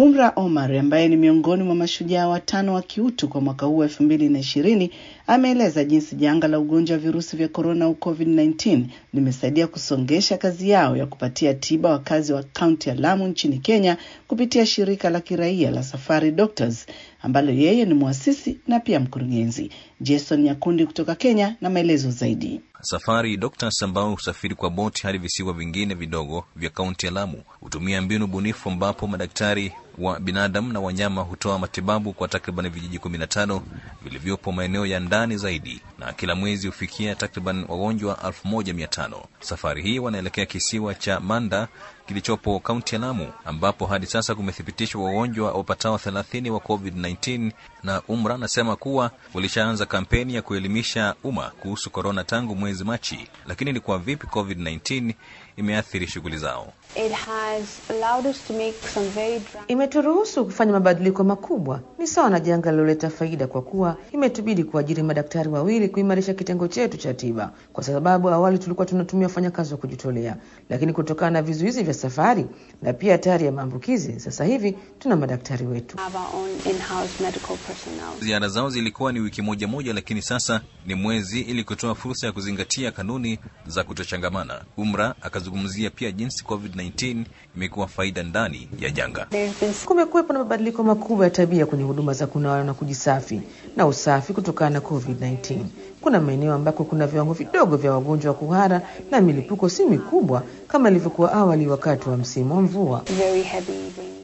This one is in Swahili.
Umra Omar ambaye ni miongoni mwa mashujaa watano wa kiutu kwa mwaka huu elfu mbili na ishirini ameeleza jinsi janga la ugonjwa wa virusi vya korona au COVID-19 limesaidia kusongesha kazi yao ya kupatia tiba wakazi wa kaunti ya Lamu nchini Kenya kupitia shirika la kiraia la Safari Doctors ambalo yeye ni mwasisi na pia mkurugenzi. Jason Nyakundi kutoka Kenya na maelezo zaidi. Safari Doctors ambao husafiri kwa boti hadi visiwa vingine vidogo vya kaunti ya Lamu hutumia mbinu bunifu ambapo madaktari wa binadamu na wanyama hutoa matibabu kwa takriban vijiji kumi na tano vilivyopo maeneo ya ndani zaidi, na kila mwezi hufikia takriban wagonjwa elfu moja mia tano. Safari hii wanaelekea kisiwa cha Manda kilichopo kaunti ya Lamu ambapo hadi sasa kumethibitishwa wagonjwa wapatao thelathini wa COVID-19 na Umra anasema kuwa walishaanza kampeni ya kuelimisha umma kuhusu korona tangu mwezi Machi, lakini ni kwa vipi COVID-19 imeathiri shughuli zao? It has allowed us to make some very dra- Imeturuhusu kufanya mabadiliko makubwa. Ni sawa na janga liloleta faida, kwa kuwa imetubidi kuajiri madaktari wawili kuimarisha kitengo chetu cha tiba, kwa sababu awali tulikuwa tunatumia wafanyakazi wa kujitolea, lakini kutokana na vizuizi vya safari na pia hatari ya maambukizi, sasa hivi tuna madaktari wetu. have our own in-house medical personnel. Ziara zao zilikuwa ni wiki moja moja, lakini sasa ni mwezi, ili kutoa fursa ya kuzingatia kanuni za kutochangamana. Umra akazungumzia pia jinsi COVID-19 imekuwa faida ndani ya janga. There's been Kumekuwepo na mabadiliko makubwa ya tabia kwenye huduma za kunawa na kujisafi na usafi kutokana na COVID-19. Kuna maeneo ambako kuna viwango vidogo vya wagonjwa wa kuhara na milipuko si mikubwa kama ilivyokuwa awali wakati wa msimu wa mvua. very heavy rain.